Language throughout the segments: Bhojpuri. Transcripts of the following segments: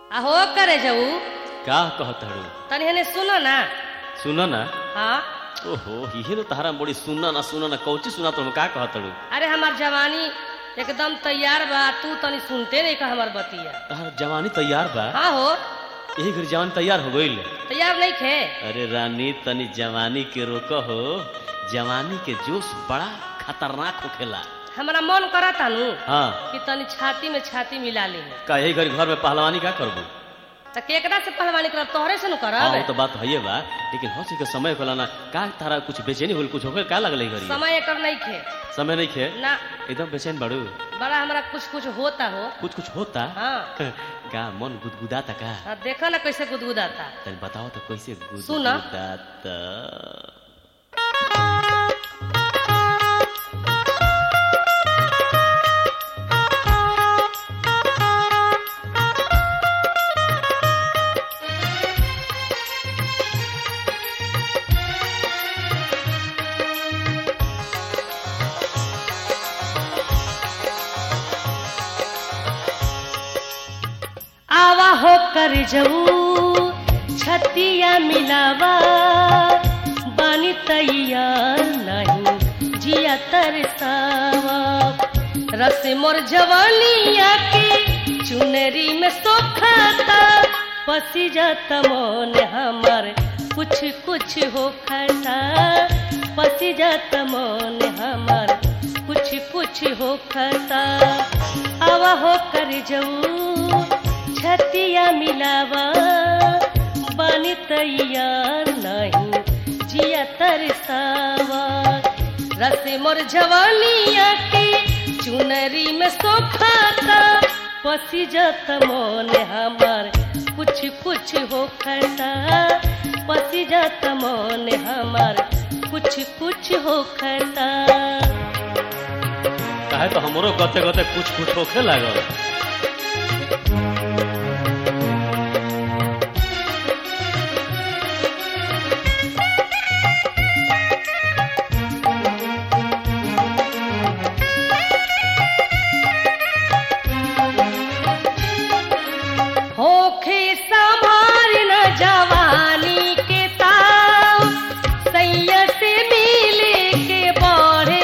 आ हो करे जाऊ का कहताड़ू तनी हने सुनो ना सुन ना हाँ ओहो इहे तो तहरा बड़ी सुनना ना सुनना ना कौची सुना तुम का कहताड़ू अरे हमार जवानी एकदम तैयार बा तू तनी सुनते नहीं का हमार बतिया तहरा जवानी तैयार बा हाँ हो यही घर जवानी तैयार हो गईल तैयार नहीं खे अरे रानी तनी जवानी के रोक हो जवानी के जोश बड़ा खतरनाक होखेला हमारा मन करा तानू हाँ कि तनी छाती में छाती मिला ली का यही घर घर में पहलवानी का करबू तो केकरा से पहलवानी करब तोहरे से न हाँ करब वो तो बात है बा लेकिन हंसी के समय होला ना का तारा कुछ बेचैनी होल कुछ होकर का लगल घरी समय एकर नहीं खे समय नहीं खे ना एकदम बेचैन बाड़ू बड़ा हमारा कुछ कुछ होता हो कुछ कुछ होता हाँ का मन गुदगुदाता का हाँ, देखो ना कैसे गुदगुदाता तनी बताओ तो कैसे सुना। गुदगुदाता आवा हो कर जाऊ छतिया मिलावा बानी तैयार नहीं जिया तरसावा रस मोर जवानिया के चुनरी में सोखाता पसी जाता मोन हमार कुछ कुछ हो खता पसी जाता मोन हमार कुछ कुछ हो खता आवा हो कर जाऊ छतिया मिलावा बानी तैयार नहीं जिया तरसावा रस मोर जवानिया के चुनरी में सोखाता पसी जात मोन हमार कुछ कुछ हो खता पसी जात मोन हमार कुछ कुछ हो खता काहे तो हमरो गते गते कुछ कुछ होखे लागल होखे संभार न जवानी के ताव सैया से मिले के बढ़े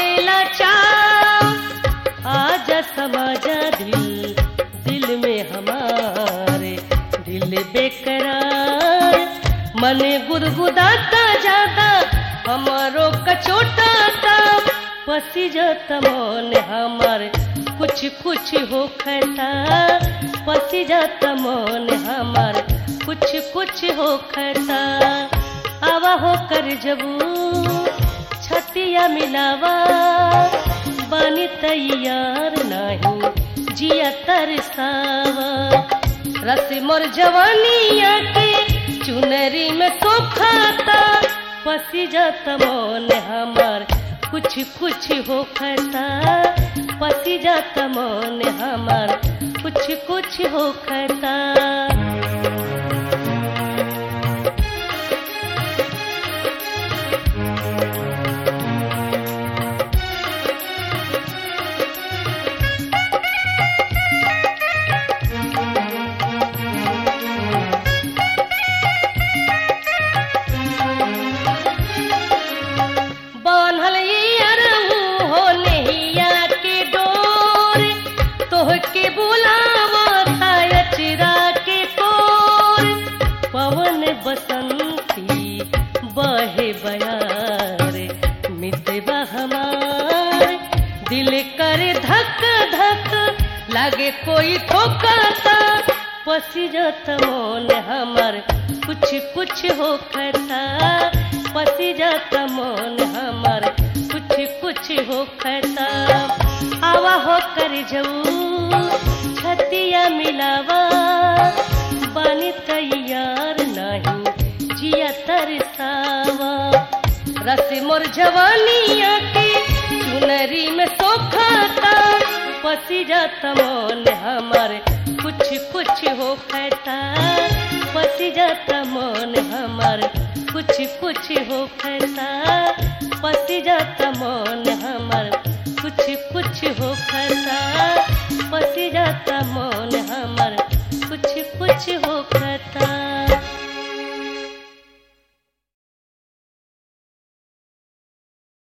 लचाव आज समझ दिल दिल में हमारे दिल बेकरार मन गुदगुदाता जाता हमारो कचोटाता पसी जाता मन हमार कुछ कुछ हो खता पसी जाता मन हमार कुछ कुछ हो खता आवा हो कर जबू छतिया मिलावा बानी तैयार नहीं जिया तरसावा रस मोर जवानिया के चुनरी में सोखाता पसी जाता मन हमार कुछ कुछ हो खता पसी जाता मन हमार कुछ कुछ हो खता बान्हल ये अरहू हो नैया के डोर तोहके बुलावा अचरा के कोर पवन बसंती बहे बयार मितवा हमार दिल करे धक धक लागे कोई ठोकाता पसी जात मोन हमार कुछ कुछ हो खता पसी जात मोन हमार कुछ कुछ हो खता आवा हो कर जाऊ छतिया मिलावा बानी तैयार नहीं जिया तरसावा रस मोर जवानिया के चुनरी में सोखाता पसी जाता मोन हमार कुछ कुछ हो खता पसी जाता मोन हमार कुछ कुछ हो खता पसी जाता मोन हमार कुछ कुछ हो खता पसी जाता मोन हमार कुछ कुछ कुछ होख